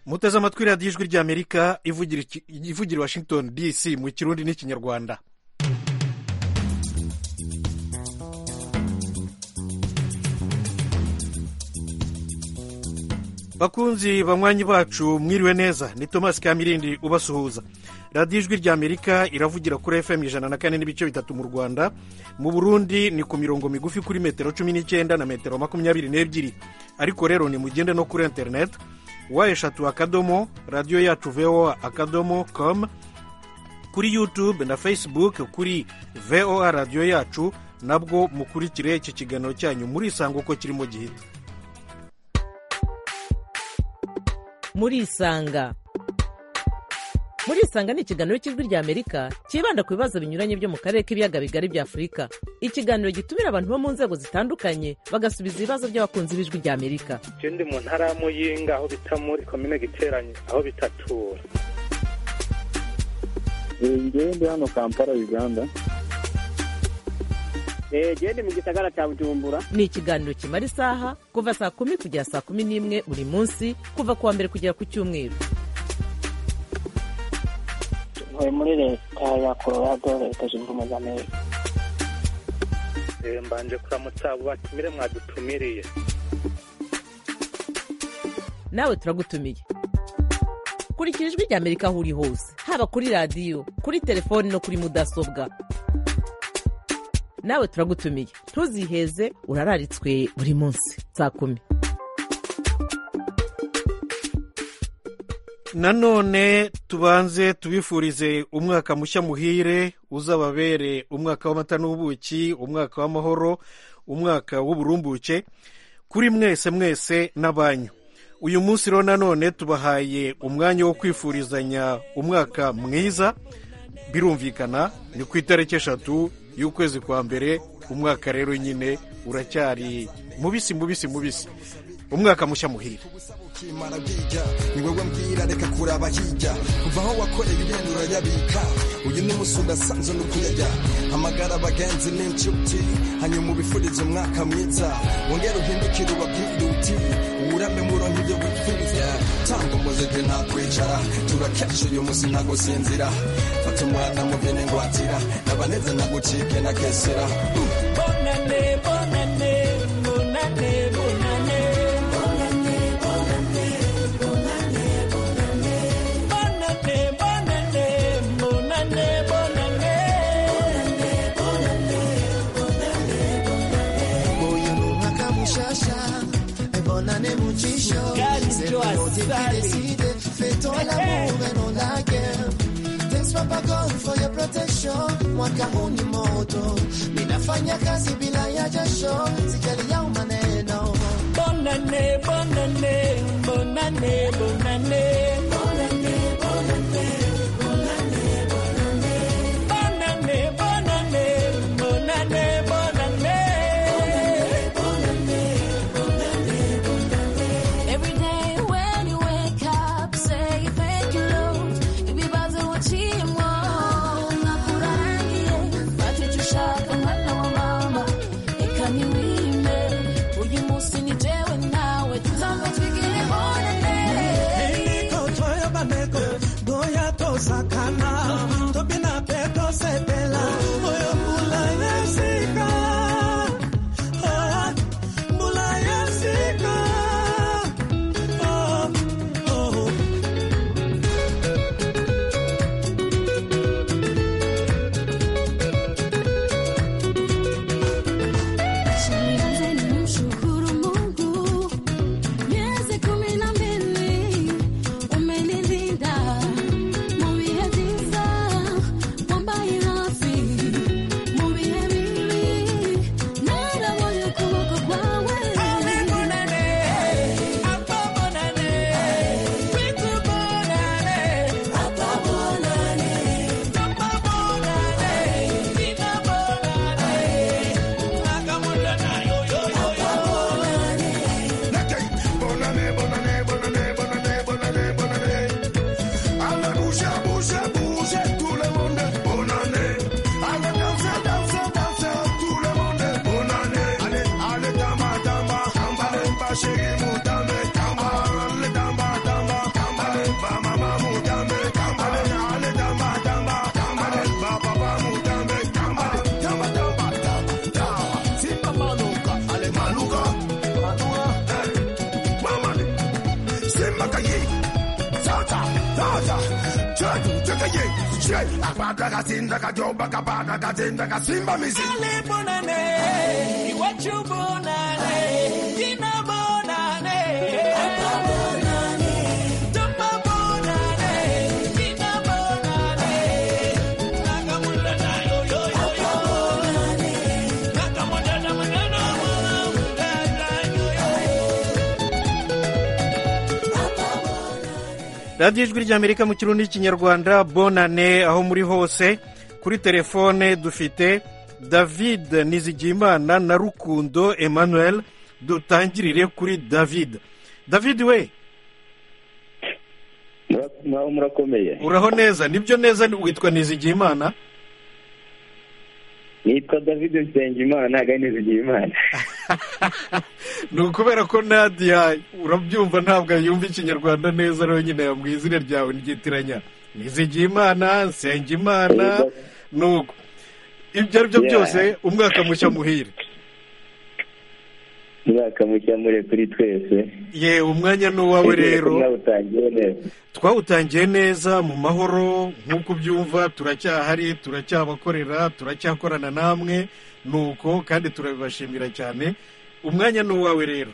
muteze amatwi radiyo ijwi ry'amerika ivugira washington dc mu kirundi n'ikinyarwanda bakunzi banywanyi bacu mwiriwe neza ni thomas kamirindi ubasuhuza radiyo ijwi ry'amerika iravugira kuri fm ijana na kane n'ibice bitatu mu rwanda mu burundi ni ku mirongo migufi kuri metero cumi n'icyenda na metero makumyabiri n'ebyiri ariko rero nimugende no kuri interineti wa eshatu akadomo radiyo yacu voa akadomo komu kuri yutube na fesibuke kuri voa radiyo yacu nabwo mukurikire iki kiganiro cyanyu murisanga uko kirimo gihita murisanga murisanga ni ikiganiro cy'ijwi ry'amerika cyibanda ku bibazo binyuranye byo mu karere k'ibiyaga bigari bya afurika ikiganiro gitumira abantu bo mu nzego zitandukanye bagasubiza ibibazo by'abakunzi b'ijwi ry'amerika icyo ndi mu ntara ya muyinga aho bita muri komine giteranye aho bitatura ngewe ndi hano kampala uganda gende mu gisagara cya bujumbura ni ikiganiro kimara isaha kuva saa kumi kugera saa kumi n'imwe buri munsi kuva ku wa mbere kugera ku cyumweru ntuye muri leta ya colorado leta zunze ubumwe za amerika mbanje kuramutsa abo batumire mwadutumiriye nawe turagutumiye kurikira ijwi ry'amerika aho uri hose haba kuri radiyo kuri telefoni no kuri mudasobwa nawe turagutumiye ntuziheze urararitswe buri munsi saa kumi nanone tubanze tubifurize umwaka mushya muhire uzababere umwaka w'amata n'ubuki umwaka w'amahoro umwaka w'uburumbuke kuri mwese mwese n'abanyu uyu munsi rero nanone tubahaye umwanya wo kwifurizanya umwaka mwiza birumvikana ni ku itariki eshatu y'ukwezi kwa mbere umwaka rero nyine uracyari mubisi mubisi mubisi umwaka mushya muhira ni wowe mbwira reka kuraba hirya kuva aho wakoreye ibintu urayabika uyu ni umunsi udasanzwe ni ukuyajya hamagara abagenzi n'inshuti hanyuma ubifurize umwaka mwiza wongere uhindukire ubabwire uti urame murongo ibyo wipfiriza tanga umuziki nta kwicara turakesha uyu munsi nta gusinzira fata umwana mubene ngwatira nabaneze nagucike na kesera bonane bonane munane bonane bonane bonane bonane bonane bonane bonane munane bonane bonane bonane bonane uyu ni umwaka mushasha bonane mucisho Gali Joas Sali. feto l'amour et non la guerre thanks papa god for your protection mwaka huu ni moto ninafanya kazi bila ya jasho sijali yao maneno bonane bonane bonane bonane bonane bonane bonane bonane bonane bonane bonane bonane Every day when you wake up, say thank you, Lord. Ibibazo uciyemo, nakurahiye. Wacu ushaka mwana wa mama, reka niwige. ye she akabanda kasinda kajoba kabanda kasinda kasimba mizi bonane, iwacu bonane, dina bonane, apa bonane, tumba bonane, dina bonane, nakamunda na yo yo yo yo, bonane, nakamunda na munda na munda munda na yo yo. radiyo ijwi ry'amerika mu kirundi n'ikinyarwanda bonane aho muri hose kuri telefone dufite david nizigiyimana na rukundo emmanuel dutangirire kuri david david we mwaho murakomeye uraho neza nibyo neza witwa nizigiyimana nitwa david nsengimana ntabwo ari nizigiyimana ni ukubera ko nadiya urabyumva ntabwo yumva ikinyarwanda neza rero nyine yambwiye izina ryawe niryitiranya nizigiyimana nsengimana nuko ibyo ari byo Yeah. byose umwaka mushya muhire mwaka mushya muri kuri twese yewe umwanya ni uwawe rero mwawutangiye neza twawutangiye neza mu mahoro nk'uko ubyumva turacyahari turacyabakorera turacyakorana namwe nuko kandi turabibashimira cyane umwanya ni uwawe rero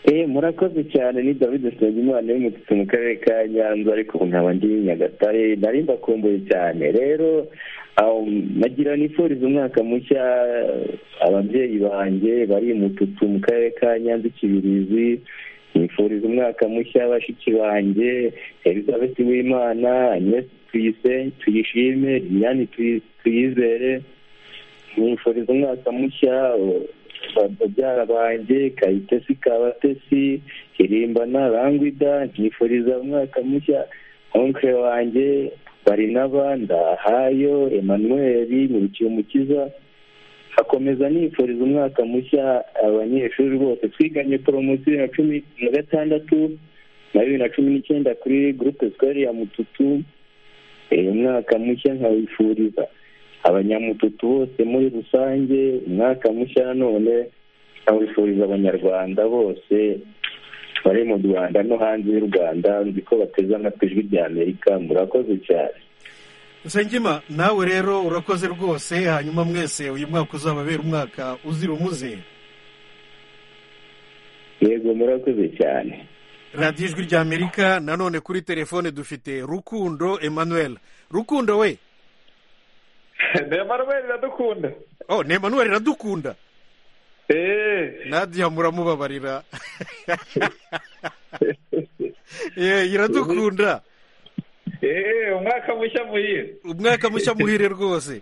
Eh, murakoze cyane ni david nsengimana w'umututsi mu karere ka nyanza ariko ubu nkaba ndi nyagatare nari ndakumbuye cyane rero um, nagira nifuriza umwaka mushya ababyeyi banjye bari mututsi mu karere ka nyanza ikibirizi nifuriza umwaka mushya bashiki banjye elizabeth w'imana agnes tuyise- tuyishime liliane tuyi- tuyizere nifuriza umwaka mushya uh, babyara banjye kayitesi kabatesi hirimbana rangwida nifuriza umwaka mushya onkre wanjye barinaba ndahayo emmanuel nkurikiye umukiza hakomeza nifuriza umwaka mushya abanyeshuri bose twiganye poromosiyo ya cumi na gatandatu na bibiri na cumi n'icyenda kuri gurupe sikwari ya mututu Eh, umwaka mushya nkawifuriza abanyamututu bose muri rusange umwaka mushya nanone nkawifuriza abanyarwanda bose bari mu rwanda no hanze y'u rwanda nzi ko bateze amatwi ijwi rya amerika murakoze cyane nsengima nawe rero urakoze rwose hanyuma mwese uyu mwaka uzababera umwaka uzira umuze yego murakoze cyane radiyo ijwi ry'amerika nanone kuri telefone dufite rukundo emmanuel rukundo we na emanuel iradukunda oh ni emmanuel iradukunda nadiya muramubabarira Eh, iradukunda umwaka mushya muhire umwaka mushya muhire rwose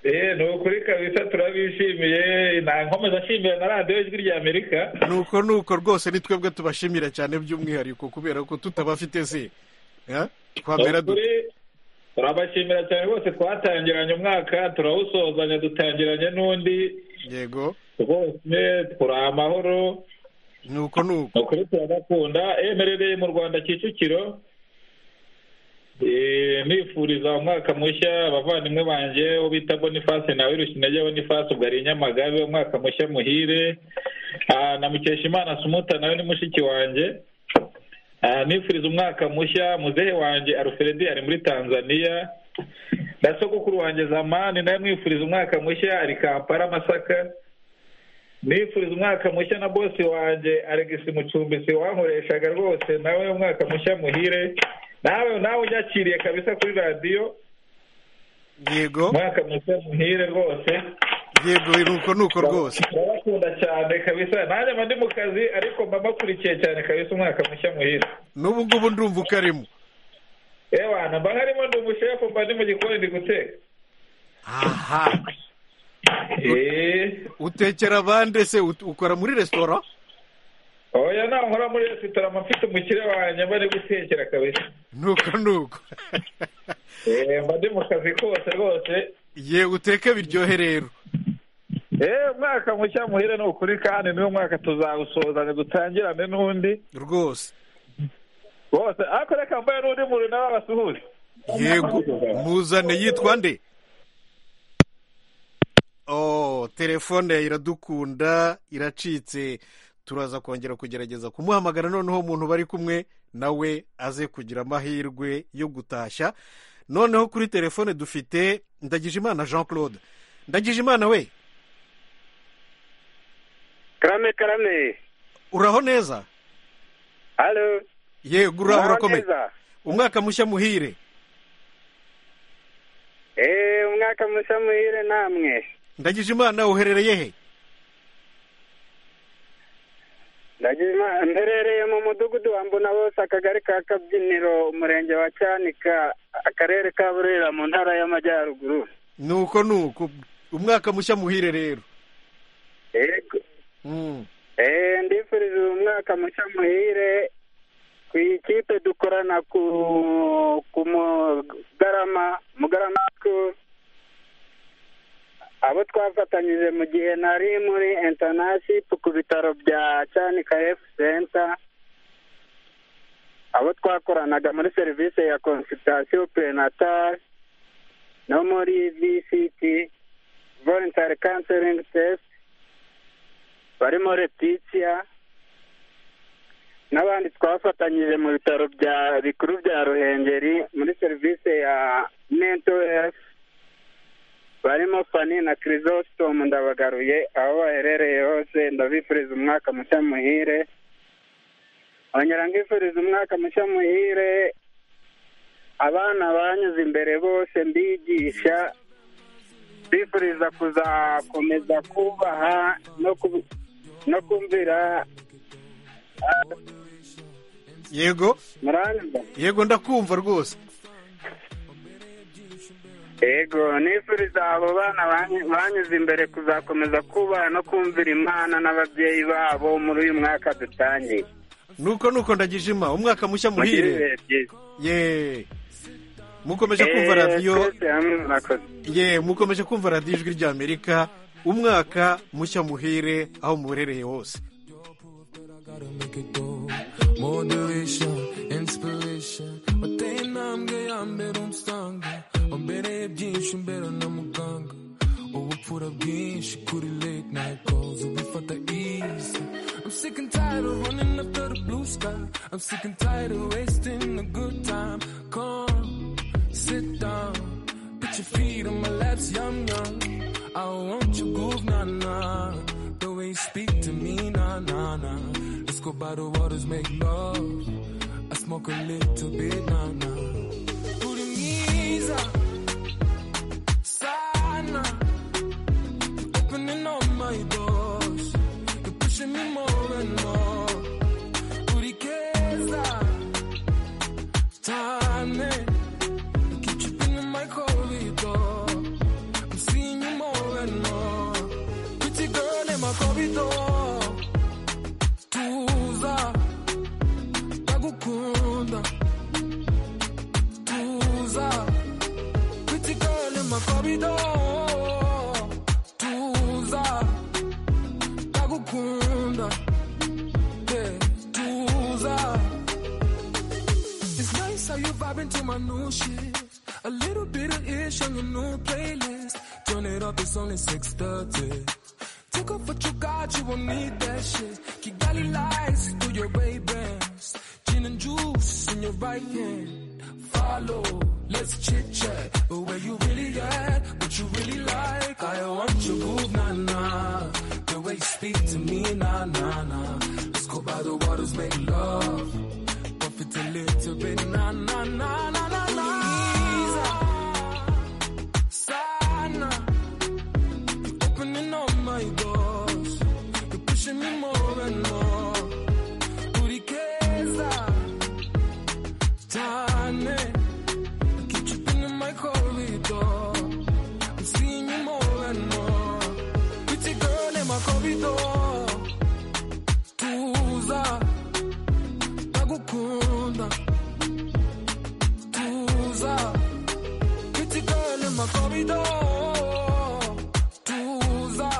eee ni ukuri kabisa turabishimiye nta nkomeza ashimira na radiyo ijwi rya amerika nuko nuko rwose ni twebwe tubashimira cyane by'umwihariko kubera ko tutabafite se Ha? twamera Ni dute ukuri, turabashimira cyane rwose twatangiranye umwaka turawusozanya dutangiranye n'undi yego rwose turi amahoro nuko nuko ni ukuri turabakunda emerereye mu rwanda kicukiro Eh, nifuriza umwaka mushya abavandimwe banjye uwo bita boniface nawe rushinege boniface ubwo ari i nyamagabe umwaka mushya muhire Ah, na mukeshimana sumuta nawe ni mushiki wanjye Ah, nifuriza umwaka mushya muzehe wanjye alfredi ari muri tanzania na sogokuru wanjye zamani nawe mwifuriza umwaka mushya ari kampala masaka nifuriza umwaka mushya na bosi wanjye Alex mucumbisi wankoreshaga rwose nawe umwaka mushya muhire nawe nawe unyakiriye kabisa kuri radiyo yego umwaka mushya muhire rwose yego nuko nuko rwose ndabakunda cyane kabisa nanjye mba ndi mu kazi ariko mba mbakurikiye cyane kabisa umwaka mushya muhire n'ubu ngubu ndumva ukarimo ewana mba nkarimo ndi umushefu mba ndi mu gikoni ndi guteka aha utekera abande se Ut- ukora muri resitora oya ntaho nkora muri resitora mba mfite umukire wanjye mba ndi gutekera kabisa nuko nuko Eh, mba ndi mu kazi kose rwose ye uteke biryohe rero eee umwaka mushya muhire ni ukuri kandi niwo mwaka tuzawusozanya dutangirane n'undi rwose rwose ariko reka mbaye n'undi muntu nawe abasuhuze yego muzane yitwa nde oh telefone iradukunda iracitse turaza kongera kugerageza kumuhamagara noneho umuntu bari kumwe nawe aze kugira amahirwe yo gutashya noneho kuri telefone dufite ndagijimana jean claude ndagijimana we karame karame uraho neza halo yego uraho urakomeye umwaka mushya muhire eee umwaka mushya muhire namwe ndagijimana uherereye he ndagijimana mberereye mu mudugudu wa mbona bose akagari ka kabyiniro umurenge wa cyanika akarere ka burera mu ntara y'amajyaruguru nuko nuko umwaka mushya muhire rero yego Mm. eee ndifurije uyu mwaka mushya muhire ku ikipe dukorana ku ku mugarama mugarama school abo twafatanyije mu gihe nari muri internaship ku bitaro bya cyanika health center abo twakoranaga muri serivisi ya consultation prenatal no muri vct voluntary counseling test barimo letitia n'abandi twafatanyije mu bitaro bya bikuru bya ruhengeri muri serivisi ya mental health barimo fani na kirisositomu ndabagaruye aho baherereye hose ndabifuriza umwaka mushya muhire nkongera ngifuriza umwaka mushya muhire abana banyuze imbere bose mbigisha bifuriza kuzakomeza kubaha no ku- no kumvira yego muranyumva yego ndakumva rwose yego nifuriza abo bana banyu- banyuze imbere kuzakomeza kubaha no kumvira imana n'ababyeyi babo muri uyu mwaka dutangiye nuko nuko ndagijima umwaka mushya muhire ye mukomeje kumva radiyo ye mukomeje kumva radiyo ijwi ry'amerika umwaka mushya muhire aho muherereye hose Motivation, inspiration wateye intambwe ya mbere umusanga wambereye byinshi mbera na muganga ubupfura bwinshi kuri late night calls ubifata easy I'm sick and tired of running after the blue sky I'm sick and tired of wasting a good time come sit down put your feet on my laps yum yum I want your groove na na the way you speak to me na na na let's go by the waters make love I smoke a little bit na na Urimiza sana opening all my doors you're pushing me more and more Urikeza time you keep tripping in my corridor I'm seeing you more and more. Pretty girl in my corridor. Tuza. Bagukunda. Tuza. Pretty girl in my corridor. Tuza. Bagukunda. Yeah. Tuza. It's nice how you vibing to my new shit. A little bit of ish on your new playlist. Turn it up, it's only 6:30. Take off what you got, you won't need that shit. Kigali lights through your Ray Bans, gin and juice in your right hand. Follow, let's chit chat. But where you really at? What you really like? I want your groove, nah nah. The way you speak to me, nah nah nah. Let's go by the waters, make love. Bump it a little bit, nah nah nah nah nah nah. Sana, you're opening all my doors. You're pushing me more and more. Urikeza, Tane, you keep tripping in my corridor. I'm seeing you more and more. Pretty girl in my corridor. Tuza, Bagukunda. Tuza. Pretty girl in my corridor. Tuza.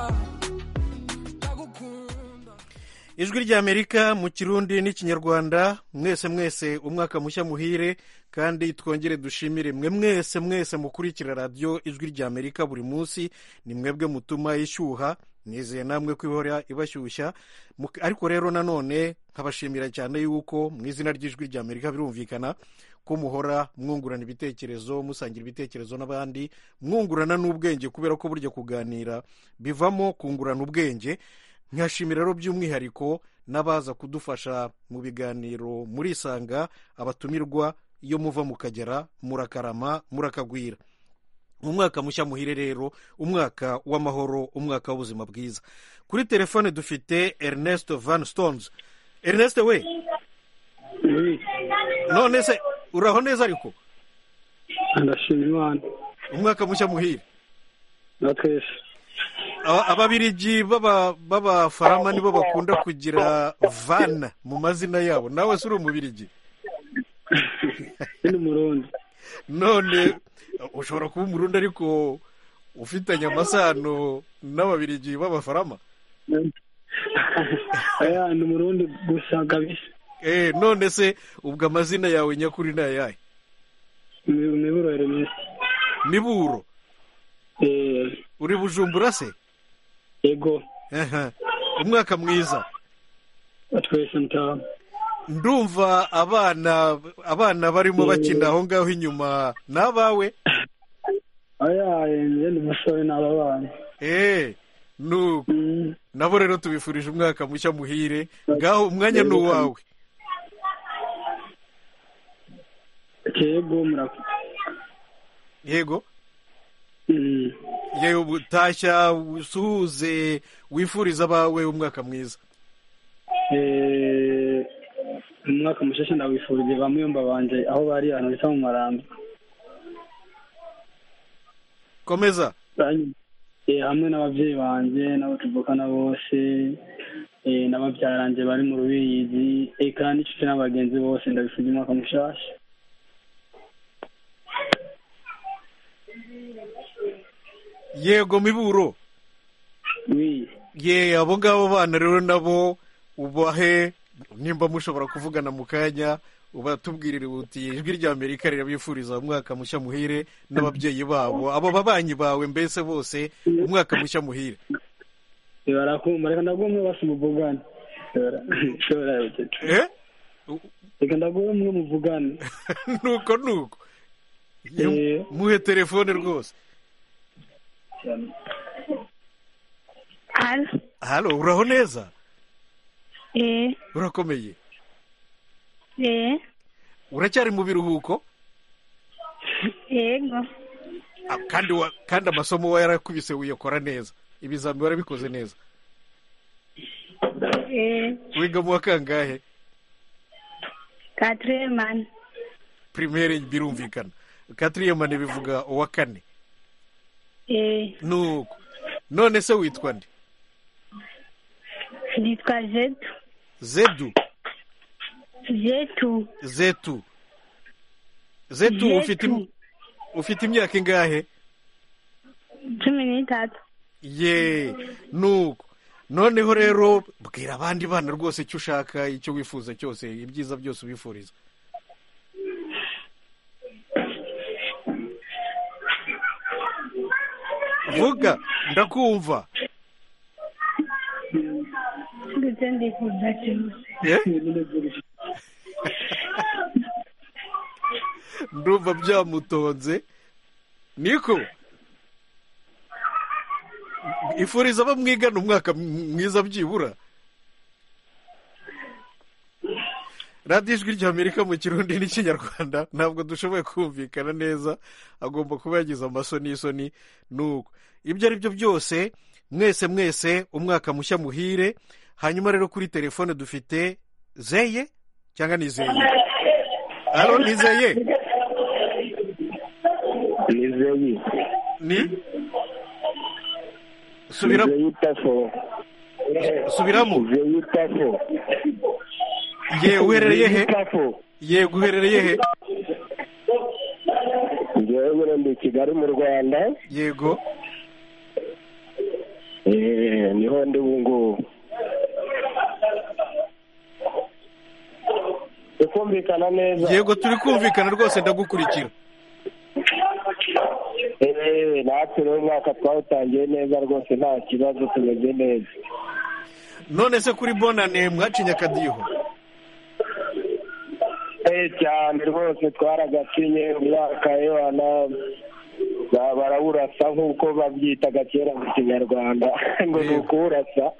ijwi ry'amerika mu kirundi n'ikinyarwanda mwese mwese umwaka mushya muhire kandi twongere dushimire mwe mwese mwese mukurikira radiyo ijwi ry'amerika buri munsi ni mwebwe mutuma ishyuha nizeye namwe ko ihora ibashyushya Mu- ariko rero nanone nkabashimira cyane yuko mu izina ry'ijwi rya amerika birumvikana ko muhora mwungurana ibitekerezo musangira ibitekerezo n'abandi mwungurana n'ubwenge kubera ko burya kuganira bivamo kungurana ubwenge nkashimira rero by'umwihariko n'abaza kudufasha mu biganiro murisanga abatumirwa iyo muva mukagera murakarama murakagwira umwaka mushya muhire rero umwaka w'amahoro umwaka w'ubuzima bwiza kuri telefone dufite ernest van stones ernest we none se uraho neza ariko ndashima imana umwaka mushya muhire na twese Aba- ababirigi b'aba- b'abafarama nibo bakunda kugira vana mu mazina yabo nawe si uri umubirigi ni umurundi none ushobora kuba umurundi ariko ufitanye amasano n'ababirigi b'abafarama aya ni umurundi gusa kabisa Eh, none se ubwo amazina yawe nyakuri ni ayahe Mi- miburo hermes miburo uri bujumbura se yego umwaka mwiza twese mutaha ndumva abana abana barimo Eh. bakina aho ngaho inyuma ni abawe aya yenje ni umusore n'ababana Eh, nuko nabo rero tubifurije umwaka mushya muhire ngaho umwanya ni uwawe yego murakoze yego yewe butashya usuhuze wifuriza abawe umwaka mwiza Eh, umwaka mushasha ndawifurije bamwe yomba banje aho bari ahantu bita mu maramba komeza Eh, hamwe n'ababyeyi banje n'abo tuvukana bose eh, n'ababyaranje bari mu rubiyizi eka n'inshuti n'abagenzi bose ndabifurije umwaka mushasha yego miburo ye abo ngabo bana rero nabo ubahe nimba mushobora kuvugana mu kanya ubatubwirire uti ijwi rya amerika rirabifuriza umwaka mushya muhire n'ababyeyi babo abo babanyi bawe mbese bose umwaka mushya muhire Eh, barakumva reka ndaguha umwe basi muvugane Shobora- shobora yogeta. reka ndaguha umwe muvugane nuko nuko Ye- muhe telefone rwose Halo. halo uraho neza Eh, urakomeye eh, uracyari mu biruhuko yego. Ah, kandi wa- kandi amasomo wa yarakubise wiyakora neza ibizami warabikoze neza Eh, wiga mu wa kangahe Katreman. primaire birumvikana katiriyema ntibivuga uwa kane Eh, nuko none se witwa nde nitwa Zetu. zedu Zetu. zetu zetu Zetu. ufite im- ufite imyaka ingahe Cumi n'itatu. ye nuko noneho rero bwira abandi bana rwose icyo ushaka icyo wifuza cyose ibyiza byose ubifuriza vuga ndakumva Ndetse ndifuza cyose. ndumva byamutonze niko ifuriza abo mwigana umwaka mwiza byibura radiyo ijwi rya amerika mu kirundi n'ikinyarwanda ntabwo dushoboye kumvikana neza agomba kuba yagize amasoni y'isoni nuko ibyo ari byo byose mwese mwese umwaka mushya muhire hanyuma rero kuri telefone dufite zeye cyangwa ni zeye halo ni zeye ni zeyi ni subira zeyi tafo subiramo zeyi tafo ye uherereye he ye uherereye he ngewe nyine ndi i kigali mu rwanda yego eh, niho ndi ubu ngubu yego turi kumvikana rwose ndagukurikira yewe natwe rero umwaka twawutangiye neza rwose nta kibazo tumeze neza none se kuri bonane mwacinye akadiho eh cyane rwose twaragacinye umwaka yohana baraburasa nk'uko babyitaga kera mu kinyarwanda ngo ni ukuwurasa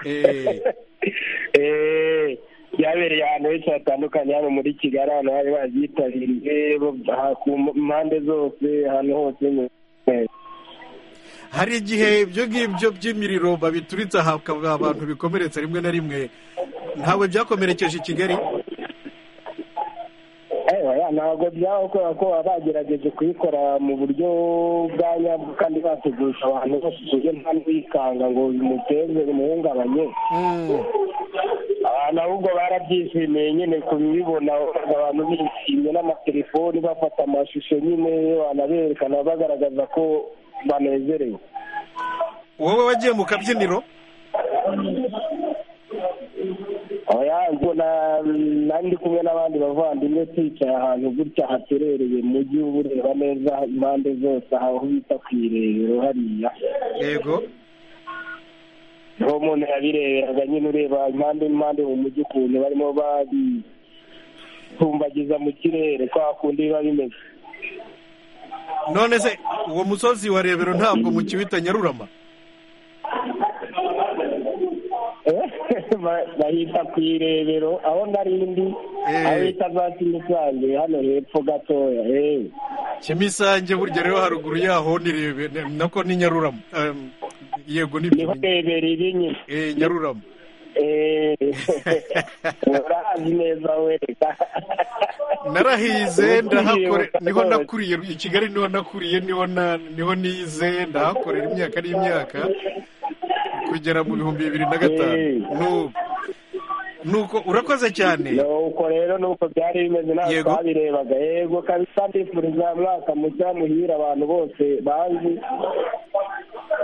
eh byabereye ahantu henshi hatandukanye hano muri kigali ahantu bari babyitabiriye ku mpande zose ahantu hose hari igihe ibyo ngibyo by'imiriro babituritse ahabwa abantu bikomeretse rimwe na rimwe ntabwo byakomerekeje i kigali oya ntabwo byaba kubera ko baba bagerageje kuyikora mu buryo bwa nyabwo kandi bategurisha abantu bose ku buryo nta n'uwikanga ngo bimuteze bimuhungabanye abantu ahubwo barabyishimiye nyine kubibona abantu bishimye n'amatelefoni bafata amashusho nyine banaberekana bagaragaza ko banezerewe wowe wagiye mu kabyiniro ngo ndi kumwe n'abandi bavandimwe twicaye ahantu gutya haterereye mujyi uba ureba neza impande zose aho bita ku irebero hariya yego niho umuntu yabireberaga nyine ureba impande impande mu mujyi ukuntu barimo babihumbagiza mu kirere kwa kundi biba bimeze none se uwo musozi wa rebero ntabwo mukiwita nyarurama bahita ku irebero aho narindi aho bita za kimisange hano hepfo gatoya kimisange burya rero haruguru yaho nako ni nyarurama yego ni niho rebero iri nyine nyarurama urahazi neza wereka narahize ndahakore niho nakuriye i kigali niho nakuriye niho nize ndahakorera imyaka n'imyaka kugera mu bihumbi bibiri na gatanu nuko urakoze cyane nuko rero nuko byari bimeze ntabwo twabirebaga yego kabisa ndifuriza mwaka mushya muhira abantu bose bazi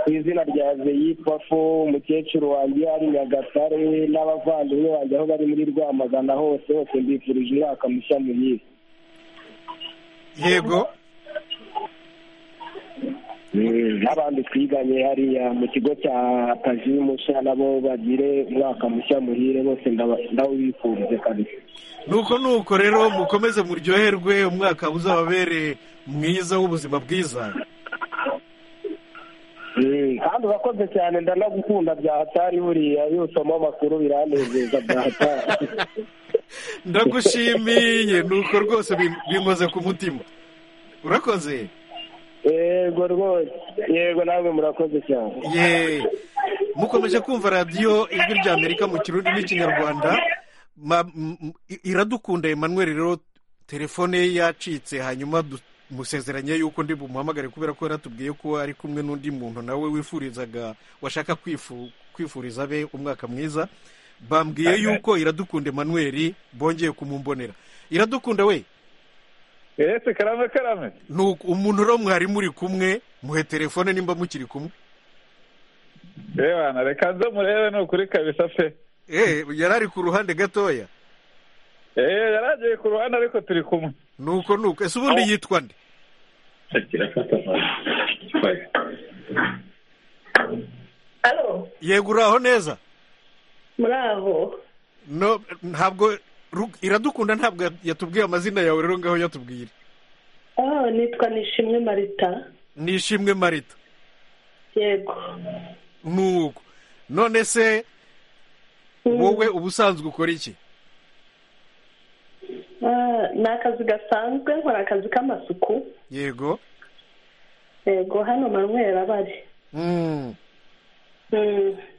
ku izina rya zeyipafo umukecuru wanjye ari nyagatare n'abavandimwe banjye aho bari muri rwamagana hose hose mbifurije umwaka mushya muhira yego n'abandi twiganye hariya mu kigo cya mushya nabo bagire umwaka mushya muhire bose ndawubifurize kabisa nuko nuko rero mukomeze muryoherwe umwaka uzababere mwiza w'ubuzima bwiza kandi urakoze cyane ndanagukunda bya hatari buriya iyo usoma amakuru biranezeza bya hatari ndagushimiye nuko rwose binkoze ku mutima urakoze yego rwose yego namwe murakoze cyane yeee mukomeje kumva radiyo ijwi rya amerika mu kirundi n'ikinyarwanda iradukunda Emmanuel rero telefone ye yacitse hanyuma musezeranye yuko ndi bumuhamagare kubera ko yaratubwiye ko ari kumwe n'undi muntu nawe wifurizaga washaka kwifuriza abe umwaka mwiza bambwiye yuko iradukunda Emmanuel bongeye kumumbonera iradukunda we ese karame karame ni umuntu rero mwari muri kumwe muhe telefone nimba mukiri kumwe reba reka nze murebe ni ukuri kabisa pe eee yari ari ku ruhande gatoya eee yari agiye ku ruhande ariko turi kumwe nuko nuko ese ubundi yitwa nde yego uri aho neza murabo ntabwo iradukunda ntabwo yatubwiye amazina yawe rero ngaho yatubwira nitwa nishimwe marita nishimwe marita yego nuko none se wowe ubusanzwe ukora iki ni akazi gasanzwe nkora akazi k'amasuku yego yego hano manywera bari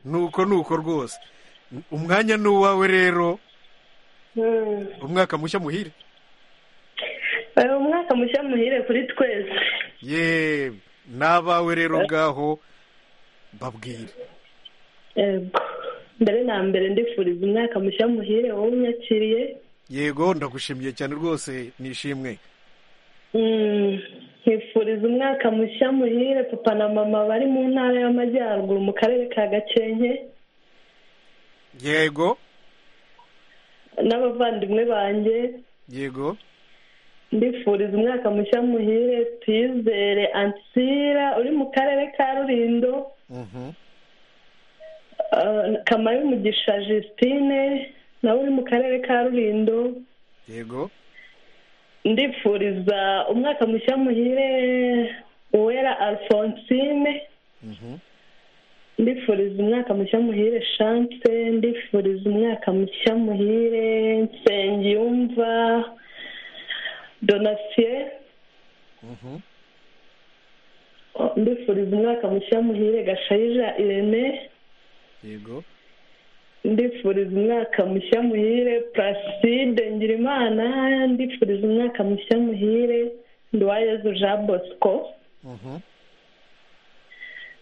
nuko nuko rwose umwanya ni uwawe rero umwaka mushya muhire umwaka mushya muhire kuri twese yewe n'abawe rero ngaho babwire yego mbere na mbere ndifuriza umwaka mushya muhire wowe unyakiriye yego ndagushimiye cyane rwose nishimwe nifuriza umwaka mushya muhire papa na mama bari mu ntara y'amajyaruguru mu karere ka gakenke yego n'abavandimwe banjye yego mbifuriza umwaka mushya muhire twizere ansira uri mu karere ka rurindo kamayo umugisha Justine nawe uri mu karere ka rurindo yego ndifuriza umwaka mushya muhire uwera alphonsine ndifuriza umwaka mushya muhire chance ndifuriza umwaka mushya muhire nsengiyumva donasiye ndifuriza umwaka mushya muhire gashayija irene yego ndifuriza umwaka mushya muhire puraside ngirimana ndifuriza umwaka mushya muhire nduwayezu jean bosco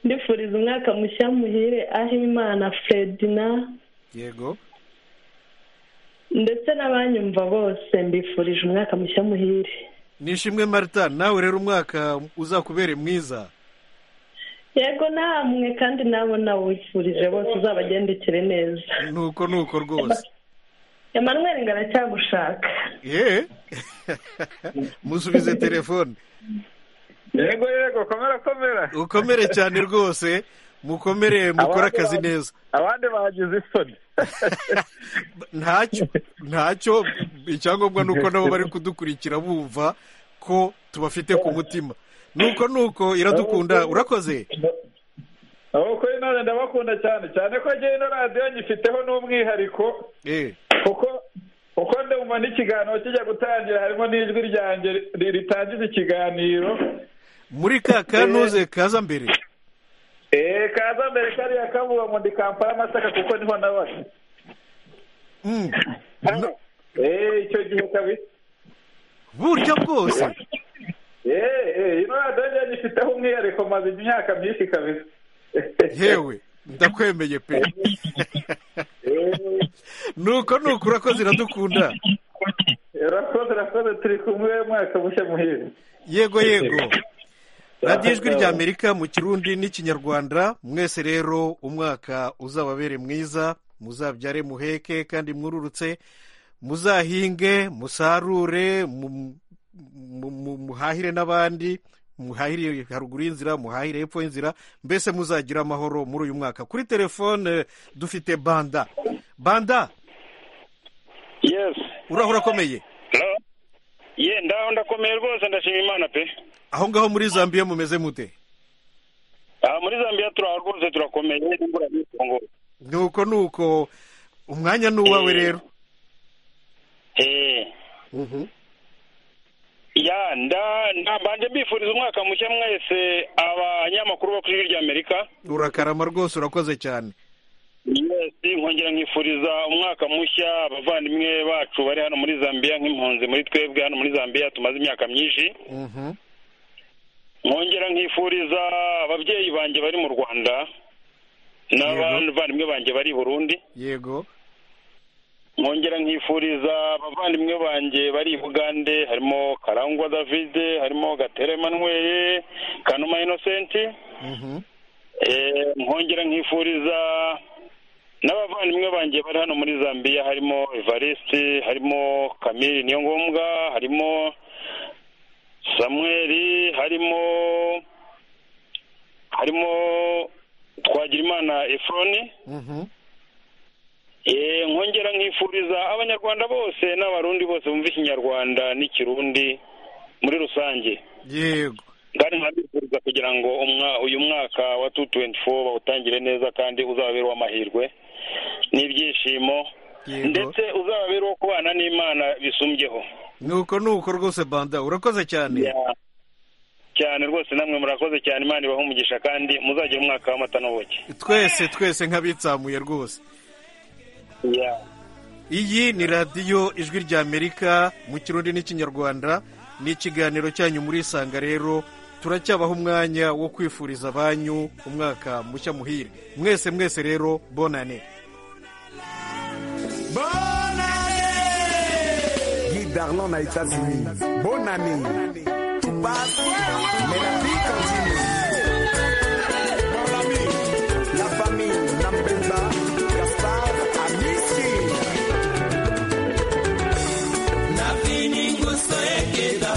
ndifuriza umwaka mushya muhire ahimana fredina yego ndetse n'abanyumva bose mbifurije umwaka mushya muhire nishimwe marita nawe rero umwaka uzakubere mwiza yego namwe kandi nabo nawe wifurije bose uzabagendekere neza nuko nuko rwose emanuel ngaracyagushaka yeee musubize telefone yego yego komera komera ukomere cyane rwose mukomere mukore akazi neza abandi bagize isoni ntacyo ntacyo icyangombwa ni uko nabo bari kudukurikira bumva ko tubafite ku mutima nuko nuko iradukunda urakoze kuri none ndabakunda cyane cyane ko njyewe ino radiyo nyifiteho n'umwihariko kuko uko ndumva n'ikiganiro kijya gutangira harimo n'ijwi ryanjye ritangiza ikiganiro muri ka kanuze kaza mbere eee kaza mbere kariya kavuga ngo ndi kampara amasaka kuko niho nabaga eee icyo gihe kabisa buryo bwose eee ino radiyo njyewe nyifiteho umwihariko maze imyaka myinshi kabisa yewe ndakwemeye pe nuko nuko urakoze iradukunda urakoze urakoze turi kumwe mwaka mushya muhire yego yego radiyo ijwi ry'amerika mu kirundi n'ikinyarwanda mwese rero umwaka uzababere mwiza muzabyare muheke kandi mwururutse muzahinge musarure muhahire n'abandi muhahire haruguru y'inzira muhahire hepfo y'inzira mbese muzagira amahoro muri uyu mwaka kuri telefone dufite banda banda yesi urahura akomeye ye ndaho ndakomeye rwose ndashima imana pe aho ngaho muri zambia mumeze mute aha muri zambia turaho rwose turakomeye n'imvura n'itongo nuko nuko umwanya ni uwawe rero eee ya mbanje mbifuriza umwaka mushya mwese abanyamakuru bo ku ijwi ry'amerika urakarama rwose urakoze cyane mwese nkongera nkifuriza umwaka mushya abavandimwe bacu bari hano muri zambia nk'impunzi muri twebwe hano muri zambia tumaze imyaka myinshi nkongera nkifuriza ababyeyi banjye bari mu rwanda n'abavandimwe banjye bari i burundi yego nkongera nkifuriza abavandimwe banjye bari i bugande harimo karangwa david harimo gatera emmanuel kanuma inosenti nkongera nkifuriza n'abavandimwe banjye bari hano muri zambia harimo evariste harimo kamiri niyo ngombwa harimo samuweri harimo harimo twagirimana efuroni nkongera nkifuriza abanyarwanda bose n'abarundi bose bumva ikinyarwanda n'ikirundi muri rusange yego kandi nkabifuriza kugira ngo uyu mwaka wa tu tuwenti fo bawutangire neza kandi uzababere uw'amahirwe n'ibyishimo ndetse uzababere uwo kubana n'imana bisumbyeho nuko nuko rwose banda urakoze cyane cyane rwose namwe murakoze cyane imana ibaha umugisha kandi muzagire umwaka w'amata n'ubuki twese twese nk'abitsamuye rwose iyi ni radiyo ijwi ry'amerika mu kirundi n'ikinyarwanda ni ikiganiro cyanyu murisanga rero turacyabaha umwanya wo kwifuriza abanyu umwaka mushya muhire mwese mwese rero bonane Guy Darlon a États-Unis. Bonne année. Tout passe, mais la vie continue. Mon ami, la famille Nambemba, Gaspard, Amici. na viniguso ekeda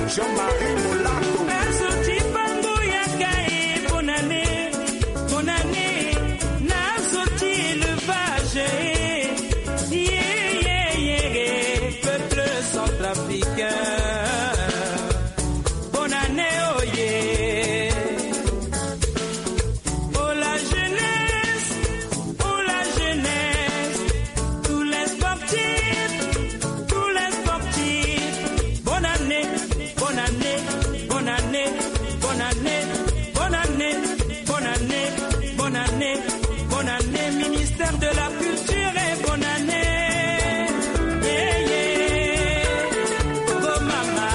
Jean-Marie Molato nazo cipanguyaka e bonane bonane nazo cilevage yeyeyeye peuple centrafricain bonane oye oh la jeunesse oh la jeunesse tous les sportifs tous les sportifs bonne année bonne année bonne année bonne année bonne année bonne année bonne année bonne année ministère de la culture et bonne année yeah, yeah. Oh, mama.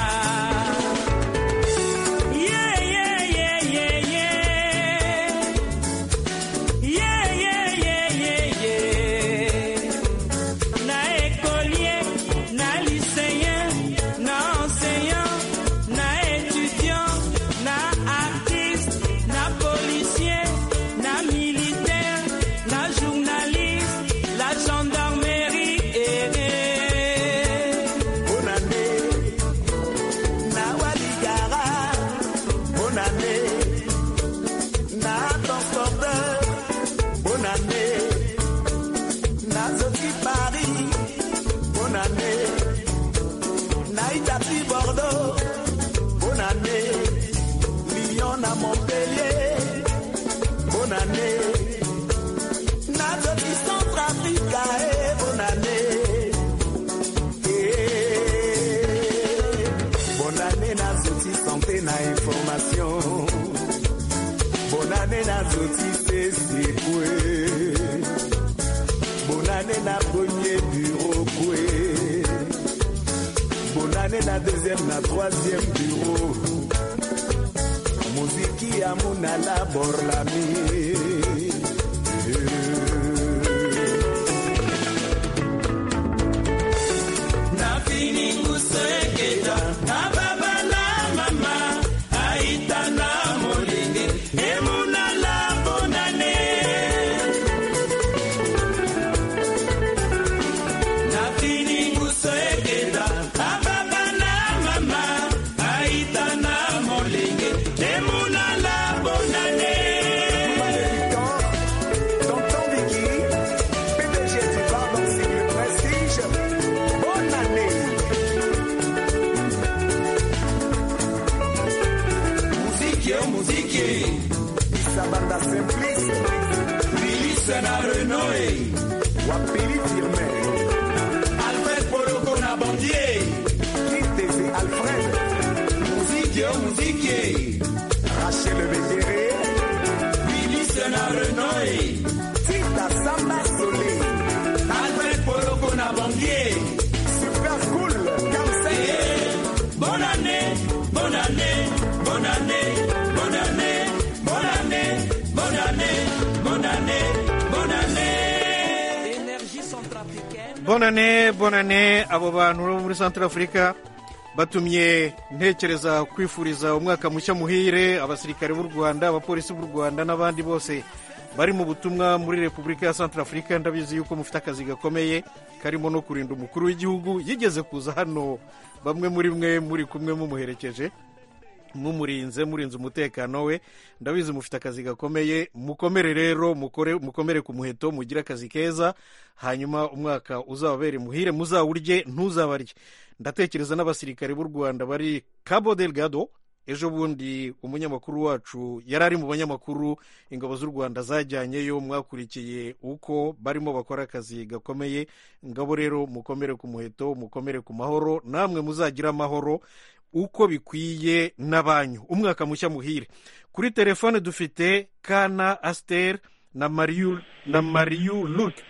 Yeah, yeah, yeah, yeah, yeah. Yeah, yeah, yeah, yeah, yeah. Na écolier, na lycéen, na enseignant, na étudiant, na artiste, na policier, na militaire, na journaliste, la gendarmerie. eh, eh. Na waligara, Bonne année Na transporteur Bonne année Na Sophie Paris Bonne année Na Italie Bordeaux Bonne année Lyon à Montpellier Bonne année Na Sophie Centrafrica eh, Bonne année Eh, Bonne année Nazoti santé na information Bonne année Nazoti pesi kwe Bonne année na premier bureau kwe Bonne année na deuxième na troisième bureau Muziki ya munala borlami na fininguseketa na baba na mama aita na molinge emonala bonane na fininguseketa na baba na mama aita na molinge emonala bonane Tonton Vicky PDG du Pardon Sigle Prestige Bonne année Musique, oh, musique Issa Banda Simplice Milice na Renoé Wapili Firme Alfred Poloko na Bandier Kitezi Alfred Musique, oh, musique Rachel Béguéré Milice na Renoé Tita Samba Solé Alfred Poloko na Bandier Super cool Kamsa Bonne année, bonne année, bonne année, bonne année, bonne année, bonne année, bonne année, bonne année. Énergie centrafricaine. bonane bonane abo bantu bo muri Centrafurika batumye ntekereza kwifuriza umwaka mushya muhire abasirikare b'u rwanda abapolisi b'u rwanda n'abandi bose bari mu butumwa muri repubulika ya Centrafurika ndabizi yuko mufite akazi gakomeye karimo no kurinda umukuru w'igihugu yigeze kuza hano bamwe muri mwe muri kumwe mumuherekeje mumurinze murinze umutekano we ndabizi mufite akazi gakomeye mukomere rero mukore mukomere ku muheto mugire akazi keza hanyuma umwaka uzababere muhire muzawurye ntuzabarye ndatekereza n'abasirikare b'u rwanda bari cabo delgado ejo bundi umunyamakuru wacu yari ari mu banyamakuru ingabo z'u rwanda zajyanyeyo mwakurikiye uko barimo bakora akazi gakomeye ngabo rero mukomere ku muheto mukomere ku mahoro namwe muzagira amahoro uko bikwiye n'abanyu umwaka mushya muhire kuri telefone dufite kana asiteri na mariyu na mariyu luke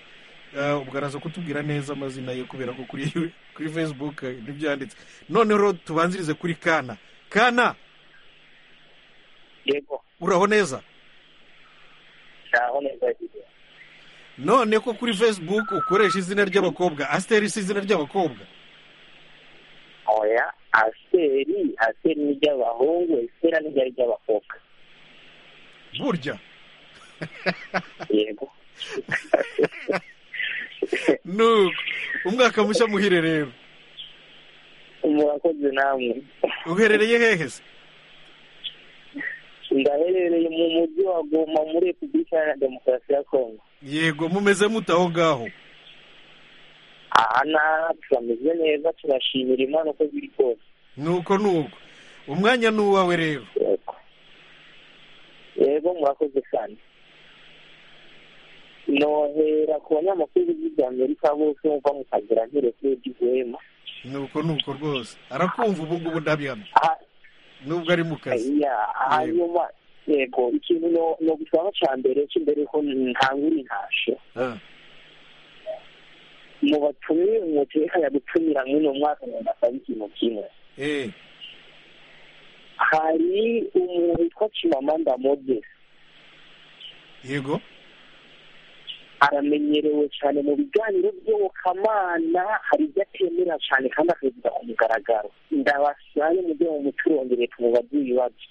Eh, ubwo araza kutubwira neza amazina ye kubera ko kuri kuri facebook eh, ntibyanditse noneho tubanzirize kuri kana kana yego uraho neza ntaho neza yagize none ko kuri facebook ukoresha izina ry'abakobwa asiteri si izina ry'abakobwa oya aseri aseri ni iry'abahungu esera ni iry'abakobwa burya yego nuko umwaka mushya muhire rero murakoze namwe uherereye hehe se ndaherereye mu mujyi wa goma muri repubulika iharanira demokarasi ya kongo yego mumeze mute aho ngaho aha n'aha turameze neza turashimira imana uko biri kose nuko nuko umwanya ni uwawe rero yego murakoze cyane nohera ku banyamakuru b'igihugu cy'amerika bose mva mukagira ntireke by'uguhema nuko nuko rwose arakumva ubu ngubu ndabihamya nubwo ari mu kazi hanyuma yego ikintu no gusaba cya mbere cy'imbere ko ntangura intashe mu batumiwe mutekanya gutumira muri uno mwaka ndasaba ikintu kimwe hari umuntu witwa kimamanda mode yego aramenyerewe cyane mu biganiro by'ubukamana hari ibyo atemera cyane kandi akabivuga ku mugaragaro ndabasaye mu byo mu muturongere tumubaze ibibazo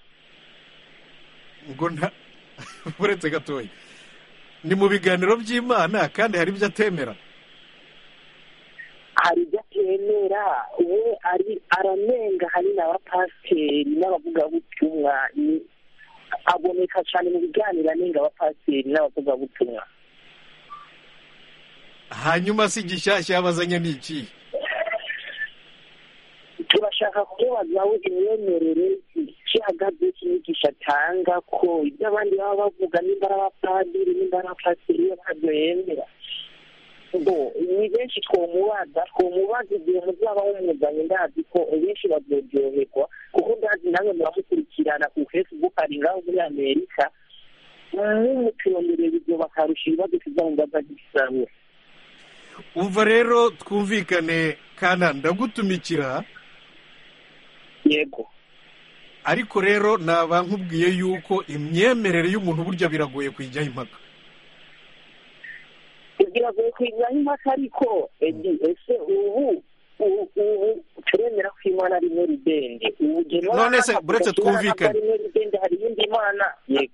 ubwo nta uretse gatoya ni mu biganiro by'imana kandi hari ibyo atemera hari ibyo atemera we ari aranenga hari n'abapasiteri n'abavugabutumwa aboneka cyane mu biganiro anenga abapasiteri n'abavugabutumwa hanyuma si gishyashya yabazanye ni iki turashaka kubazaho imyemerere ihagaze cy'inyigisho atanga ko ibyo abandi baba bavuga nimba ari abapadiri nimba ari abapasiteri ntabyo yemera ngo ni benshi twomubaza twomubaza igihe muzaba mumuzanye ndazi ko benshi bazoryoherwa kuko ndazi nawe muramukurikirana ku facebook ari ngaho muri amerika n'umuturondorero ibyo bakarusha ibibazo tuzamumbaza nk'ibisabura umva rero twumvikane kana ndagutumikira yego ariko rero naba nkubwiye yuko imyemerere y'umuntu burya biragoye kuyijyaho impaka biragoye kuyijyaho impaka ariko ese ubu ubu turemera ko imana arimo ridende none se buretse twumvikane hari iyindi mana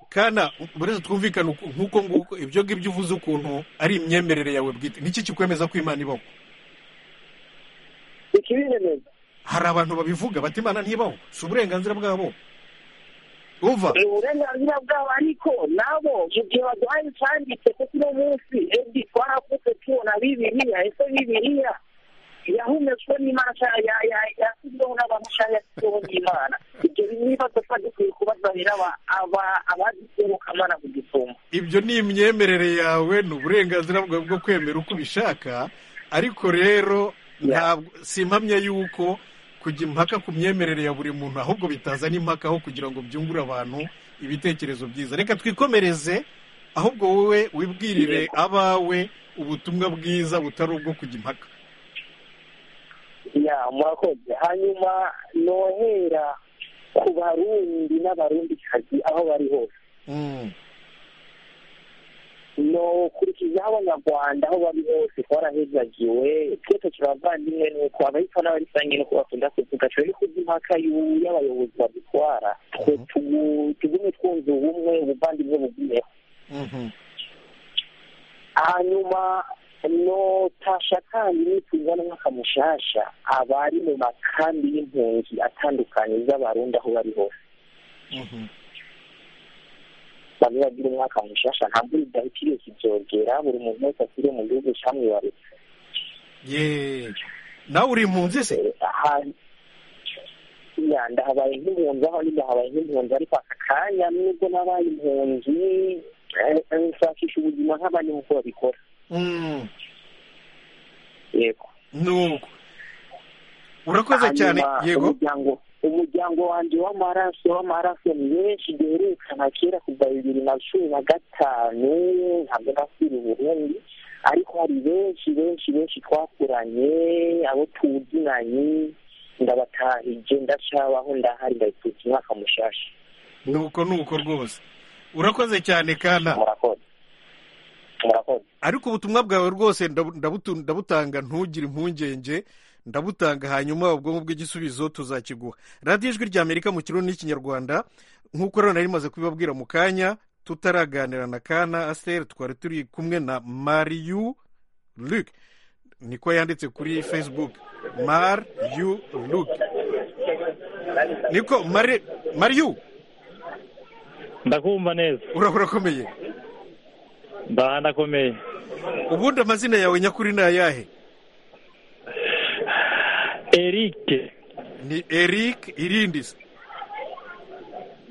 kana buretse twumvikane nk'uko nguko ibyo ngibyo uvuze ukuntu ari imyemerere yawe bwite niki kikwemeza ko imana ibaho ikibiremeza hari abantu babivuga bati imana ntibaho si uburenganzira bwabo umva ni uburenganzira bwabo ariko nabo mu gihe baduhaye icyanditse kuko uno munsi ebyiri twarakutse tubona bibiriya ese bibiriya yahumetswe n'imana yashyizweho n'abantu cyangwa yashyizweho n'imana ibyo n'ibibazo tuba dukwiye kubazanira abaziserukamana ku gisumba ibyo ni imyemerere yawe ni uburenganzira bwawe bwo kwemera uko ubishaka ariko rero ntabwo si impamya y'uko kujya impaka ku myemerere ya buri muntu ahubwo bitazana impaka aho kugira ngo byungure abantu ibitekerezo byiza reka twikomereze ahubwo wowe wibwirire abawe ubutumwa bwiza butari ubwo kujya impaka ya murakoze hanyuma nohera ku barundi n'abarundikazi aho bari hose nokurikizaho abanyarwanda aho bari hose twarahezagiwe twese turabavandimwe nuko abahitwa n'abarisange nuko bakunda kuvuga turi kuzi impaka y'abayobozi badutwara tugume twunze ubumwe ubuvandimwe bugumeho hanyuma notasha kandi nituzana umwaka mushasha abari mu makambi y'impunzi atandukanye z'abarundi aho bari hose bamwe bagira umwaka mushasha ntabwo bidahitiriye kibyogera buri muntu wese asire mu gihugu cyamwibarutse nawe uri impunzi se ndahabaye nk'impunzi aho ndahabaye nk'impunzi ariko aka kanya nubwo nabaye impunzi nshakisha ubuzima nk'abandi nk'uko babikora yego nuko urakoze cyane yego umuryango wanjye w'amaraso w'amaraso ni benshi duherekana kera kuva bibiri na cumi na gatanu ntabwo nasira uburundi ariko hari benshi benshi benshi twakuranye abo tuzinanye ndabatahije ndacyabaho ndaharinda ndahitutse umwaka mushasha nuko nuko rwose urakoze cyane kana murakoze ariko ubutumwa bwawe rwose ndabutanga ntugire impungenge ndabutanga hanyuma ubwonko bw'igisubizo tuzakiguha radiyo ijwi rya amerika mu kirundi n'ikinyarwanda nk'uko rero nari rimaze kubibabwira mu kanya tutaraganira na kana asiteri twari turi kumwe na mariyu luke niko yanditse kuri facebook mar yu luke niko mari mariyu ndakumva neza urakomeye mba ndakomeye ubundi amazina yawe nyakuri ni ayahe erike ni eric irindi se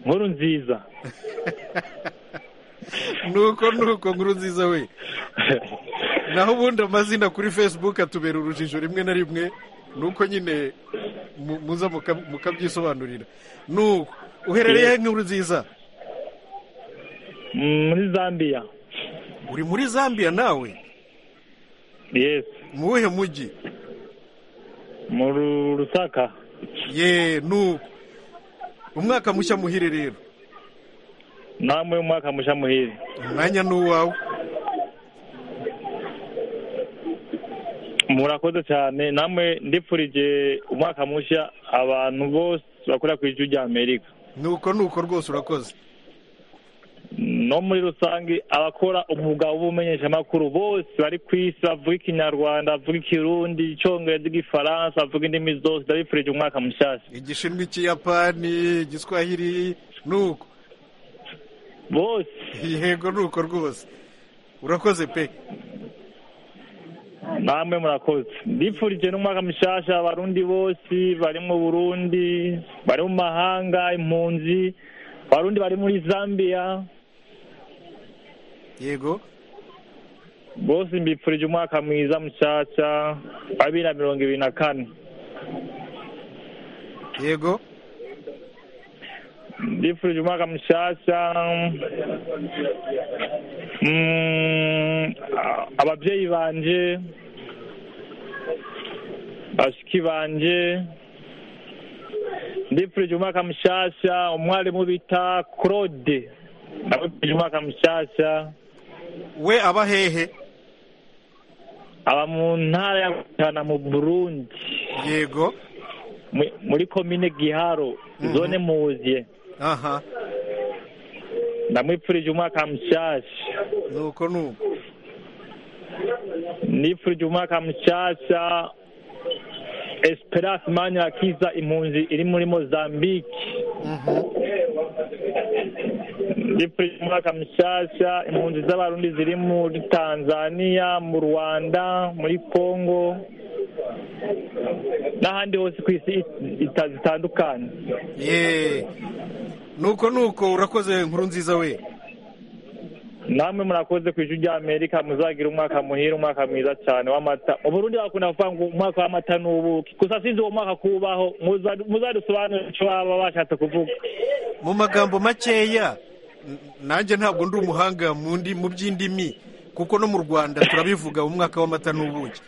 nkuru nziza nuko nuko nkuru nziza we naho ubundi amazina kuri facebook atubera urujijo rimwe na rimwe nuko nyine muza mukabyisobanurira nuko uherereye nkuru nziza muri zambia uri muri zambia nawe yes mu wuhe mujyi mu rusaka ye nuko umwaka mushya muhire rero namwe umwaka mushya muhire umwanya ni uwawe murakoze cyane namwe ndipfurije umwaka mushya abantu bose bakora ku ijwi rya amerika nuko nuko rwose urakoze no muri rusange abakora umwuga w'ubumenyeshamakuru bose bari ku isi bavuga ikinyarwanda bavuga ikirundi icyongereza igifaransa bavuga indimi zose ndabifurije umwaka mushyashya igishinwa ikiyapani igiswahili nuko bose yego nuko rwose urakoze pe namwe murakoze ndipfurije n'umwaka mushyashya abarundi bose bari mu burundi bari mu mahanga impunzi abarundi bari muri zambia yego bose mbipfurije umwaka mwiza mushyashya wa bibiri na mirongo ibiri na kane yego mbipfurije umwaka mushyashya ababyeyi banje bashiki banje ndipfurije umwaka mushyashya umwarimu bita claude ndamupfurije umwaka mushyashya we aba hehe aba mu ntara ya gutana mu burundi yego muri komine giharo zone muziye aha ndamwipfurije umwaka mushyashya nuko nuko nipfurije umwaka mushyashya esperance manyirakiza impunzi iri muri mozambique ndipfurije umwaka mushyashya impunzi z'abarundi ziri muri tanzania mu rwanda muri congo n'ahandi hose ku isi zitandukanye nuko nuko urakoze inkuru nziza we namwe murakoze ku ijwi rya amerika muzagira umwaka muhira umwaka mwiza cyane w'amata uburundi bakunda kuvuga ngo umwaka w'amata ni ubuki gusa sinzi uwo mwaka kubaho muzadusobanurire icyo baba bashatse kuvuga mu magambo makeya nanjye ntabwo ndi umuhanga mu by'indimi kuko no mu rwanda turabivuga umwaka w'amata n'ubuki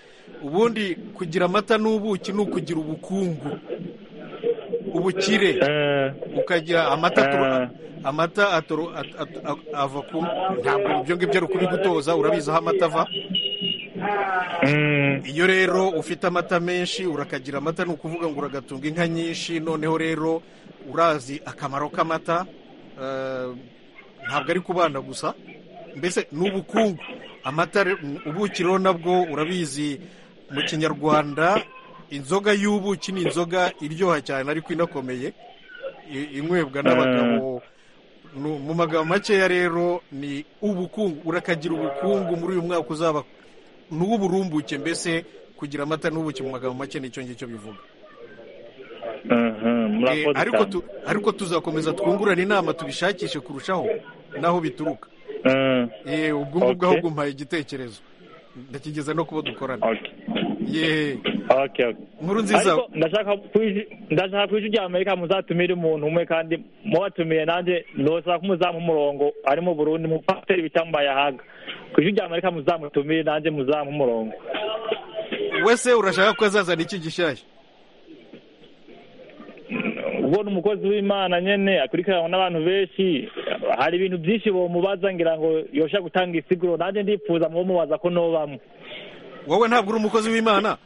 ubundi kugira amata n'ubuki ni ukugira ubukungu ubukire ukagira amata amata ava ku ntabwo ibyo ngibyo ari ukubigutoza urabizi aho amata ava iyo rero ufite amata menshi urakagira amata ni ukuvuga ngo uragatunga inka nyinshi noneho rero urazi akamaro k'amata ntabwo ari ku bana gusa mbese ni ubukungu amata ubuki rero nabwo urabizi mu kinyarwanda inzoga y'ubuki ni inzoga iryoha cyane ariko inakomeye inywebwa n'abagabo mu magambo makeya rero ni ubukungu urakagira ubukungu muri uyu mwaka uzaba ni uw'uburumbuke mbese kugira amata n'ubuki mu magambo make nicyo ngicyo bivuga ariko tuzakomeza twungurane inama tubishakishe kurushaho n'aho bituruka ubwo ngubwo ahubwo mpaye igitekerezo ndakigeza no kuba dukorana nkuru nziza ndashaka ku ijwi rya amerika muzatumire umuntu umwe kandi mubatumiye nanjye ndosaba ko muzamuha umurongo ari mu burundi mupasiteri bita mbayahaga ku ijwi rya amerika muzamutumire nanjye muzamuha umurongo wese urashaka ko azazana iki gishyashya ubwo ni umukozi w'imana nyine akurikiranwa n'abantu benshi hari ibintu byinshi bamubaza ngira ngo yosha gutanga isiguro nanjye ndifuza mu mubaza ko nobamo wowe ntabwo uri umukozi w'imana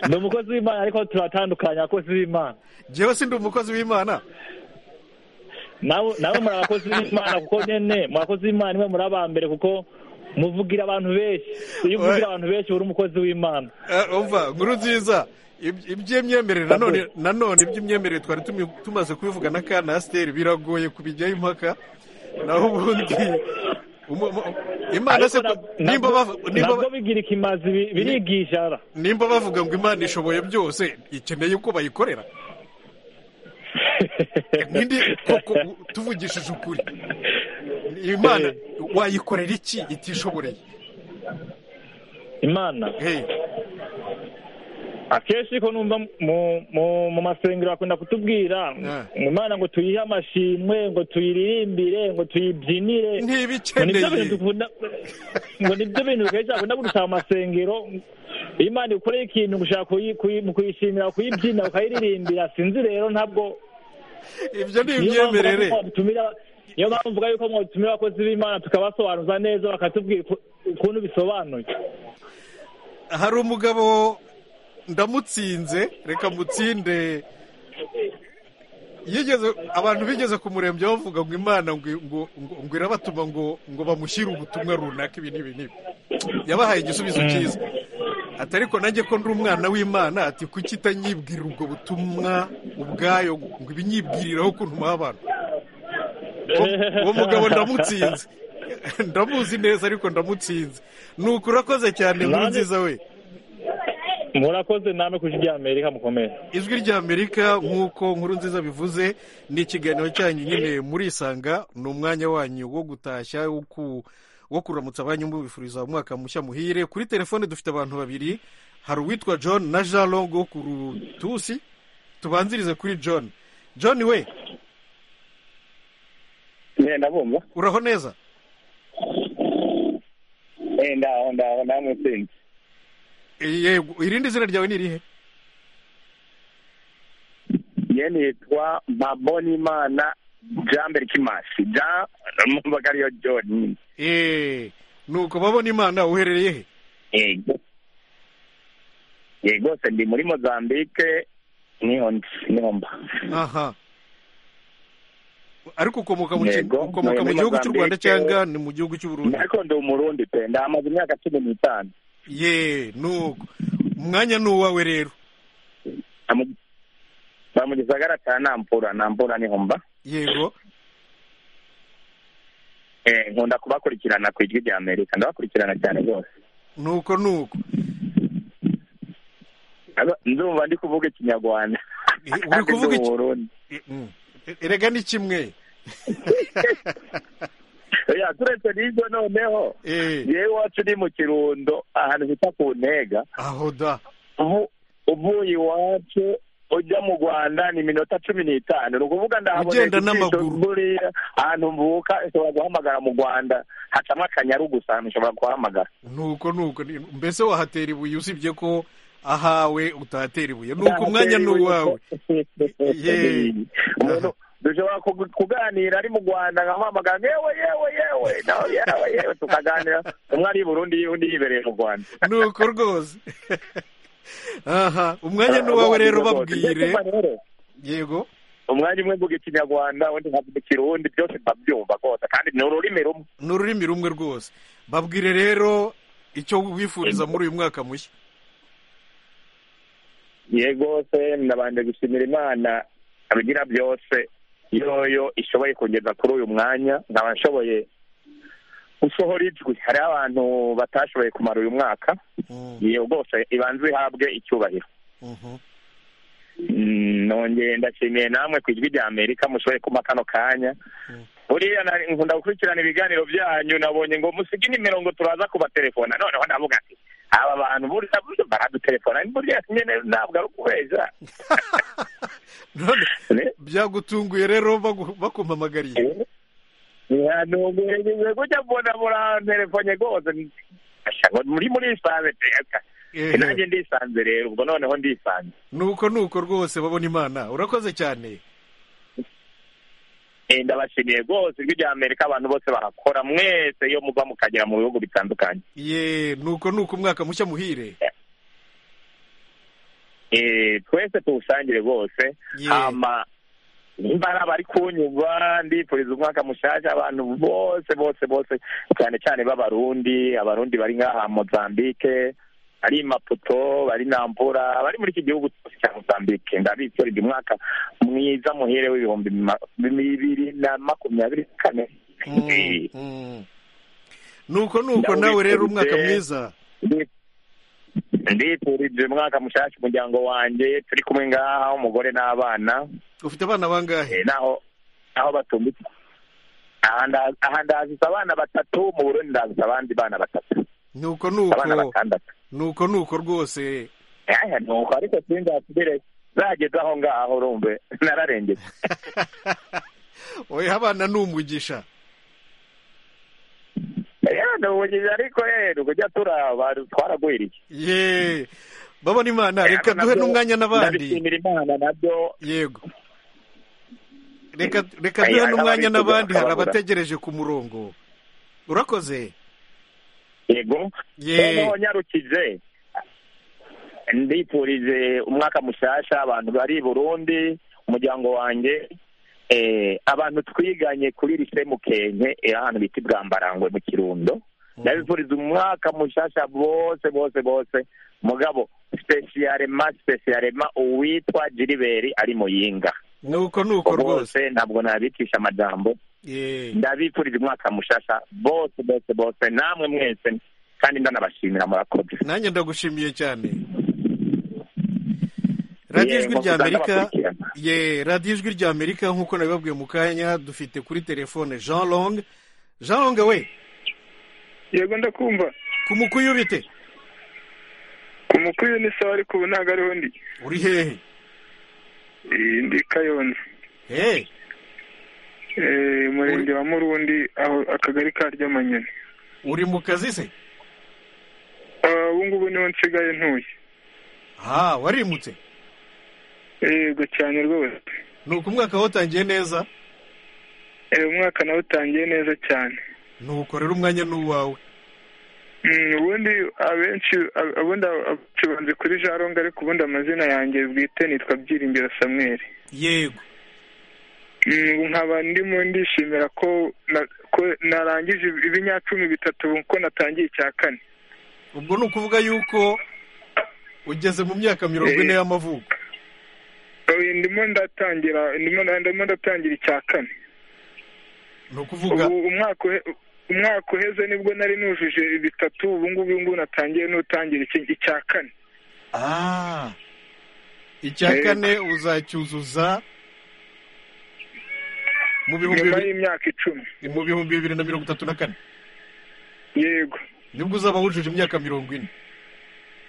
ni umukozi w'imana ariko turatandukanye abakozi b'imana njyewe si ndi umukozi w'imana nawe muri abakozi b'imana kuko nyine muri abakozi b'imana niwe muri abambere kuko muvugira abantu benshi iyo uvugira abantu benshi uri umukozi w'imana umva nkuru nziza iby'imyemerere nanone nanone iby'imyemerere twari tumi- tumaze kubivuga na kanasiteri biragoye kubijyaho impaka naho ubundi umu- umu- imana se ko- nimba bavu- nimba ba- nabwo bigira ikimazi bi- birigishara nimba bavuga ngo imana ishoboye byose ikeneye uko bayikorera Nindi koko tuvugishije ukuri imana wayikorera iki itishoboreye imana akenshi ko numva mu- mu- mu masengero bakunda kutubwira imana ngo tuyihe amashimwe ngo tuyiririmbire ngo tuyibyinire ntibikeneye ngo nibyo bintu kenshi akunda gusaba amasengero iyo imana ikoreye ikintu ngo ushaka kuyi- kuyi- mu kuyishimira kuyibyina ukayiririmbira sinzi rero ntabwo ibyo ni Niyo mpamvu imyemerere mvuga mwadutumira niyo mpamvu mvuga yuko mwadutumira abakozi b'imana tukabasobanuza neza bakatubwira uku- ukuntu bisobanuye hari umugabo ndamutsinze reka mutsinde yigeze abantu bigeze kumurembya bavuga ngo imana ngo ngo ngo ngo irabatuma ngo ngo bamushyire ubutumwa runaka ibi n'ibi n'ibi yabahaye igisubizo cyiza ati ariko nanjye ko ndi umwana w'imana ati kuki itanyibwirira ubwo butumwa ubwayo ngo ibinyibwiriraho ukuntu muha abantu Uwo- uwo mugabo ndamutsinze ndamuzi neza ariko ndamutsinze ni uku urakoze cyane nkuru nziza we murakoze namwe ku ijwi ry'amerika mukomeye ijwi ry'amerika nk'uko nkuru nziza bivuze ni ikiganiro cyanyu nyine murisanga ni umwanya wanyu wo gutashya wo ku- wo kuramutsa abanyu mubifuriza umwaka mushya muhire kuri telefone dufite abantu babiri hari uwitwa john na jean long wo ku rutusi tubanzirize kuri john john we ndabumva uraho neza eh ndaho ndaho namwe sinzi yego irindi zina ryawe ni irihe ye nitwa mpabonimana jean berikimasi jean numvaga ariyo john nyine eee nuko babona imana uherereye he yego yego se ndi muri mozambique niho ndi niho mba aha ariko ukomoka mu ki- Yego, ukomoka mu muri gihugu cy'u rwanda Mozambique. cyangwa ni mu gihugu cy'u burundi ariko ndi umurundi pe ndahamaze imyaka cumi n'itanu ye nuko umwanya ni uwawe rero ba mu gisagara cya nampura nampura niho mba yego Eh, nkunda kubakurikirana ku ijwi rya amerika ndabakurikirana cyane rwose nuko nuko Aba- ndumva ndi kuvuga ikinyarwanda uri kuvuga iki- iki Mm. erega ni kimwe oya turetse n'ibyo noneho yewe iwacu ni mu kirundo ahantu bita ku ntega aho da uvuye iwacu ujya mu rwanda ni iminota cumi n'itanu ni ukuvuga ndahabona Ugenda n'amaguru. buriya ahantu mvuka ushobora guhamagara mu rwanda hacamo akanyaru gusa ahantu ushobora kuhamagara nuko nuko ni- mbese wahatera ibuye usibye ko ahawe utahatera ibuye nuko umwanya ni uwawe ye umuntu dushobora kug- kuganira ari mu rwanda nkamuhamagara yewe yewe yewe nawe yewe yewe tukaganira umwe ari i burundi undi yibereye mu rwanda nuko rwose aha umwanya ni uwawe rero babwire yego umwanya umwe mvuga ikinyarwanda undi nkavuga ikirundi byose mbabyumva rwose kandi ni ururimi rumwe ni ururimi rumwe rwose babwire rero icyo wifuriza muri uyu mwaka mushya yego se nabanje gushimira imana abigira byose yoyo ishoboye kugeza kuri uyu mwanya nkaba nshoboye gusohora ijwi hariho abantu batashoboye kumara uyu mwaka iyo rwose ibanza ihabwe icyubahiro Mm, nongeye ndashimiye namwe ku ijwi rya amerika mushoboye kumpa kano kanya buriya nari- nkunda gukurikirana ibiganiro byanyu nabonye ngo musige nimero ngo turaza kubatelefona noneho ndavuga ati aba bantu burya baradutelefona burya nyine ntabwo ari ukubeshya byagutunguye rero bagu- bakumpamagariye ntugerageze gujya mbona murantelefone rwose Asha, ngo muri murisanze teka nanjye ndisanze rero ubwo noneho ndisanze nuko nuko rwose babona imana urakoze cyane Eh, ndabashimiye rwose ijwi rya amerika abantu bose barakora mwese iyo muva mukagera mu bihugu bitandukanye ye nuko nuko umwaka mushya muhire Eh, twese tuwusangire rwose hama niba bari kunyumva ndifuriza umwaka mushaje abantu bose bose bose cyane cyane b'abarundi abarundi bari ngaha mozambique bari i maputo bari nambura bari muri iki gihugu cyose cya mozambique ndabifurije umwaka mwiza muhire w'ibihumbi ma- bibiri na makumyabiri na kane nuko nuko nawe rero umwaka mwiza ndifurije umwaka mushasha umuryango wanjye turi kumwe ngaha umugore n'abana ufite abana bangahe naho naho batumbitse aha ndazi- aha ndazisa abana batatu mu burundi ndazisa abandi bana batatu nuko abana nuko batandatu nuko nuko rwose aya nuko ariko sinzasubire zageze aho ngaho urumve nararengeze oya abana ni umugisha rero ubugizi ariko rero kujya turaba twaragwiriye ye babona imana reka duhe n'umwanya n'abandi ndabishimira imana nabyo yego reka reka duhe Aya, n'umwanya n'abandi n'abandi hari bakababura. abategereje ku murongo urakoze yego Ye. noneho nyarukije ndifurije umwaka mushasha abantu bari i burundi umuryango wanjye eh, abantu twiganye kuri lise mukenke eh, ahantu bita ibwambarangwe mu kirundo ndabifuriza umwaka mushasha bose bose bose mugabo spesiyarema spesiyarema uwitwa jiriberi ari muyinga nuko nuko rwose ntabwo nabicisha amajambo ye ndabifurije umwaka mushasha bose bose bose namwe mwese kandi ndanabashimira murakoze nanjye ndagushimiye cyane radiyo ijwi Yego, rya amerika ndabakurikirana. ye radiyo ijwi rya amerika nk'uko nabibabwiye mu kanya dufite kuri telefone jean long jean long we yego ndakumva ku mukuyu bite ku mukuru ni sawa ariko ubu ntabwo ariho ndi uri hehe Eh, ndi kayonza Eh, umurenge wa murundi aho akagari ka ry'amanyoni uri mu kazi se Ah, ubu ngubu niho nsigaye ntuye aha warimutse yego cyane rwose ni uko umwaka watangiye neza Eh, umwaka nawe utangiye neza cyane nuko rero umwanya ni uwawe Mm, ubundi abenshi ab- ubundi abenshi banze kuri jaronga ariko ubundi amazina yanjye bwite nitwa byiringiro samweri yego Mm, nkaba ndimo ndishimira ko na- ko narangije ibinyacumi bitatu ko natangiye icya kane ubwo ni ukuvuga yuko ugeze mu myaka mirongo ine y'amavuko Oya, ndimo ndatangira ndimo ndimo ndatangira icya kane ni ukuvuga ubu umwaka uhe- umwaka uheze nibwo nari nujuje bitatu ubu ngubu ubu ngubu natangiye n'utangira iki- icya kane ah icya Eh. kane uzacyuzuza mu bihumbi nyuma bibiri- y'imyaka icumi mu bihumbi bibiri na mirongo itatu na kane yego nibwo uzaba wujuje imyaka mirongo ine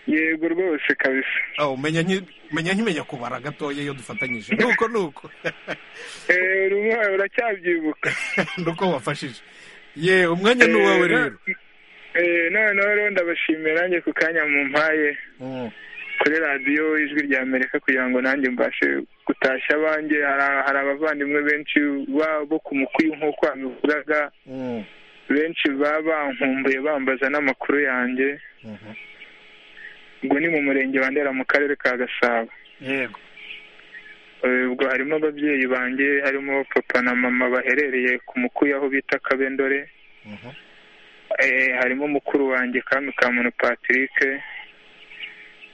yego rwose kabisa aho menya nki- menya nkimenya kubara gatoya iyo dufatanyije nuko nuko Eh, rumwe uracyabyibuka nuko wafashije ye umwanya ni uwawe rero Eh, noneho rero ndabashimira nanjye ku kanya mumpaye kuri radiyo ijwi rya amerika kugira ngo nanjye mbashe gutashya abanjye Hari- hari abavandimwe benshi ba- bo ku mukuyu nk'uko wabivugaga benshi baba bankumbuye bambaza n'amakuru yanjye ubwo ni mu murenge wa ndera mu karere ka gasabo yego Eh, ubwo harimo ababyeyi banjye harimo papa na mama baherereye ku mukuyu aho bita kabendore Eh, harimo mukuru wanjye kami kamuntu patrick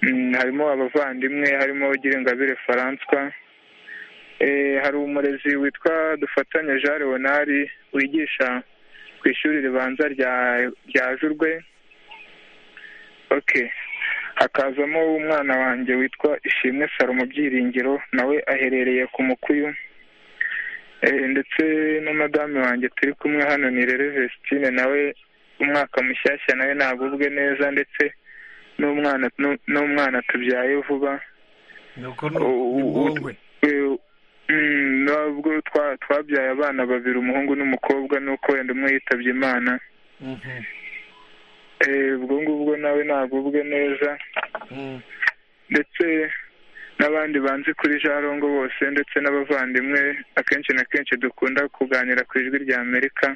Mm, harimo abavandimwe harimo girengabire faranswa Eh, hari umurezi witwa dufatanya jean leonard wigisha ku ishuri ribanza rya rya jurwe okay hakazamo umwana wanjye witwa ishimwe salomo byiringiro nawe aherereye ku mukuyu Eh, ndetse na madame wanjye turi kumwe hano ni rero vestine nawe umwaka mushyashya nawe nagubwe neza ndetse n'umwana n'u- n'umwana tubyaye vuba nuko ni impungwe Eh, mm, nubwo twa- twabyaye abana babiri umuhungu n'umukobwa nuko wenda umwe yitabye imana Eh, ubwo ngubwo nawe nagubwe neza ndetse n'abandi banzi kuri jarongo bose ndetse n'abavandimwe akenshi na kenshi dukunda kuganira ku ijwi rya amerika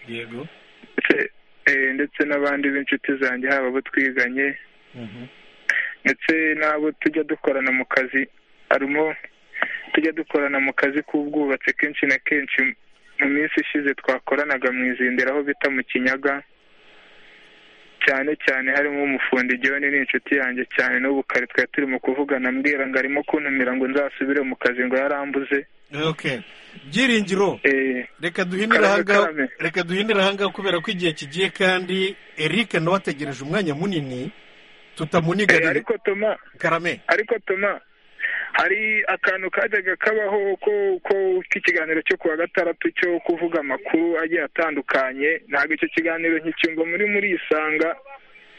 yego ndetse- eh, ndetse n'abandi b'inshuti zanjye haba abo twiganye ndetse n'abo tujya dukorana mu kazi harimo tujya dukorana mu kazi k'ubwubatsi kenshi na kenshi mu minsi ishize twakoranaga mu izindiro aho bita mu kinyaga cyane cyane harimo umufundi John ni inshuti yanjye cyane n'ubu kare twari turimo kuvugana ambwira ngo arimo kuntumira ngo nzasubire mu kazi ngo yarambuze okay byiringiro reka duhinire ahanga reka duhinire ahanga kubera ko igihe kigiye kandi eric nawe ategereje umwanya munini tutamunigarira ariko toma karame ariko toma hari akantu kajyaga kabaho ko ko k'ikiganiro cyo kuwa gatandatu cyo kuvuga amakuru agiye atandukanye ntabwo icyo kiganiro nkicyumva muri muri isanga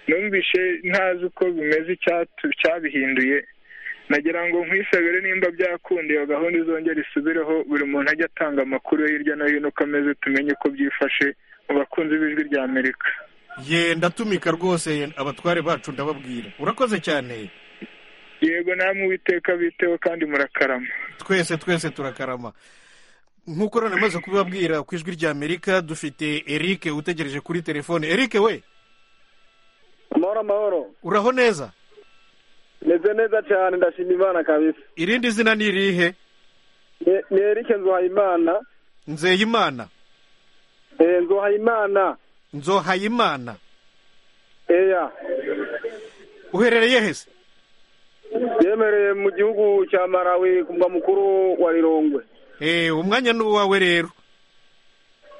numvishe ntazi uko bimeze icyatu- cyabihinduye nagira ngo nkwisabire nimba byakunda iyo gahunda izongera isubireho buri muntu ajya atanga amakuru yo hirya no hino uko ameze tumenye uko byifashe mu bakunzi b'ijwi rya amerika ye ndatumika rwose abatware bacu ndababwira urakoze cyane yego namwe uwiteka biteho kandi murakarama twese twese turakarama nk'uko rero namaze kubibabwira ku ijwi rya amerika dufite eric utegereje kuri telefone eric we amahoro amahoro uraho neza meze neza cyane ndashima imana kabisa irindi zina ni irihe Ni- ni erike nzuhayimana nzeyimana eh, nzuhayimana nzohayimana eya uherereye hese yemereye mu gihugu cya marawi ku mwa mukuru wa rirongwe Eh, umwanya ni uwawe rero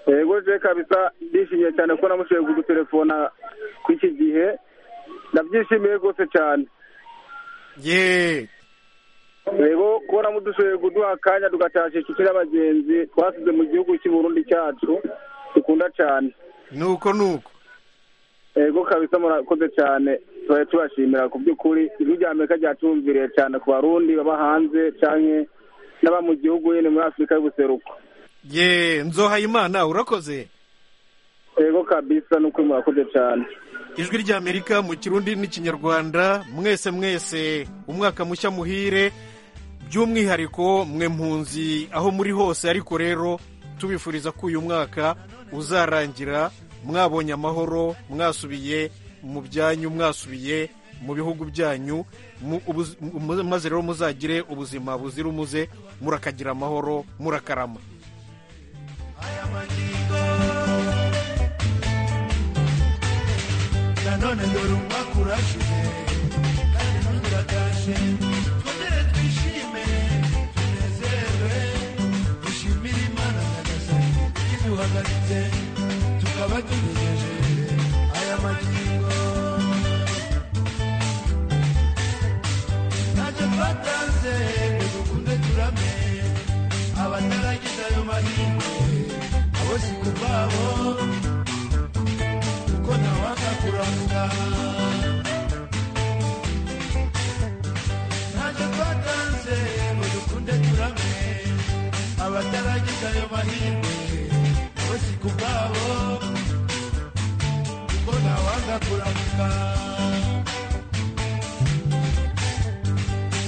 yego je kabisa ndishimye cyane ko namushoboye kugutelefona ku iki gihe ndabyishimiye rwose cyane ye yego kubona mudushoboye kuduha akanya tugatasha inshuti n'abagenzi twasize mu gihugu cy'i Burundi cyacu dukunda cyane nuko nuko yego kabisa murakoze cyane tubaye tubashimira ku by'ukuri ijwi rya amerika ryatumviriye cyane ku barundi baba hanze cyane n'aba mu gihugu nyine muri afurika y'ubuseruko ye nzohayimana urakoze yego kabisa ni ukuri murakoze cyane ijwi rya amerika mu kirundi n'ikinyarwanda mwese mwese umwaka mushya muhire by'umwihariko mwe mpunzi aho muri hose ariko rero tubifuriza ko uyu mwaka uzarangira mwabonye amahoro mwasubiye mu byanyu mwasubiye mu bihugu byanyu mu- ubuz- mu- maze rero muzagire ubuzima buzira umuze murakagira amahoro murakarama nanone dore umwaka urashize kandi n'undi uratashye twongere twishime tunezerwe dushimire imana nyagasani iduhagaritse tukaba tugejeje aya magingo ntacyo twatanze ngo dukunde turame abataragize ayo mahirwe abo si ku babo kuko ntawanga kuranga ntacyo twatanze ngo dukunde turame abataragize ayo mahirwe bo si ku bwabo kuko ntawanga kuranga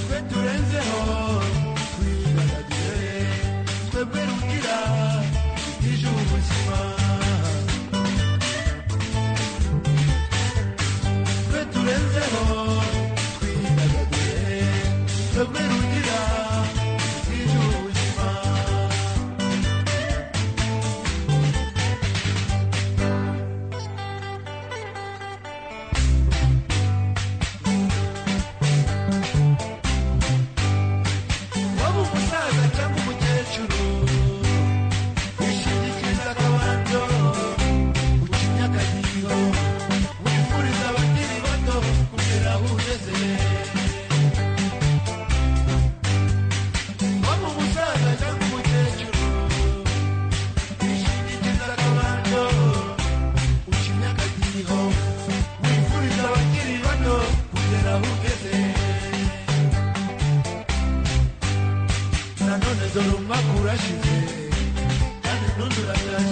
twe turenzeho twidagadure twebwe rugira ije ubuzima twe turenzeho twidagadure twebwe rugira twije ubuzima waba umusaza cyangwa umukecuru wishingikiriza akabando uca imyakagiro wifuriza abakiri bato kugera aho ugeze waba umusaza cyangwa umukecuru wishingikiriza akabando uca imyakagiro wifuriza abakiri bato kugera aho ugeze nanone dore umwaka urashize kandi n'undi urataye